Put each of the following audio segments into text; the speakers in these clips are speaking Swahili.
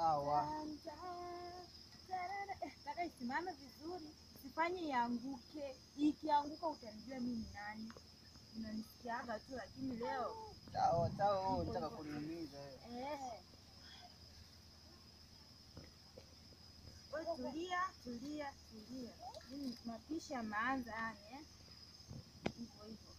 Sawa. Nataka isimame vizuri, sifanye ianguke. Ikianguka utanijua mimi ni nani. Unanisikiaga tu, lakini leo Sawa, sawa, wewe unataka kuniumiza wewe. eh. Wewe tulia, tulia, tulia. Mimi mapishi yameanza yani eh. Hivyo hivyo.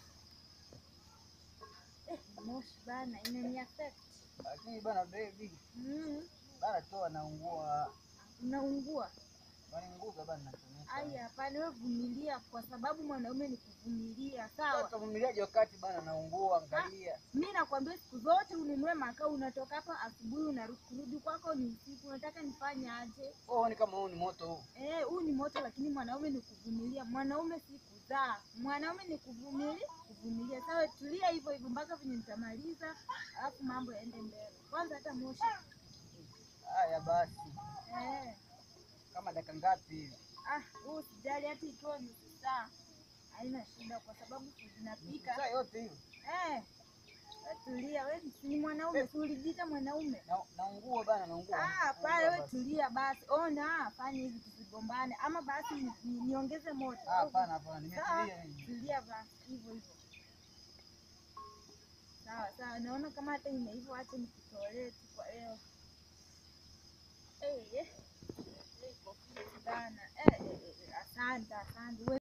Eh, moshi bana inani affect. Lakini bana baby, Mm, bana toa naungua. unaungua. Waniunguza bana natumia. Ai, hapana, wewe vumilia, kwa sababu mwanaume ni kuvumilia, sawa? Sasa vumiliaje wakati bana naungua, angalia. Mi nakwambia siku zote ununue makaa, unatoka hapa asubuhi, unarudi kurudi kwako ni usiku. Unataka nifanye aje? Oh, ni kama huu ni moto huu. Eh, huu ni moto, lakini mwanaume ni kuvumilia. Mwanaume si kuzaa, mwanaume ni kuvumilia, kuvumilia. Sawa, tulia hivyo hivyo mpaka venye nitamaliza, alafu mambo yaende mbele. Kwanza hata moshi Haya basi. eh. Kama dakika ngapi hivi? Ah, huu sijali, hata ikiwa nusu saa haina shida, kwa sababu zinapika Saa yote hiyo. Eh, we tulia, we ni mwanaume, si ulijiita mwanaume? Na naungua bana naungua. Ah, pale Naungua we basi. tulia basi. Ona, fanya hivi tusigombane, ama basi ni- ni- niongeze moto. Ah, hapana hapana, Sawa, nimetulia mimi. tulia basi, hivyo hivyo. Sawa sawa, naona kama hata imeiva, acha nikitolee tu kwa leo. Eh, eh, eh, iko fiti bana. Eh, eh, eh, asante asante. We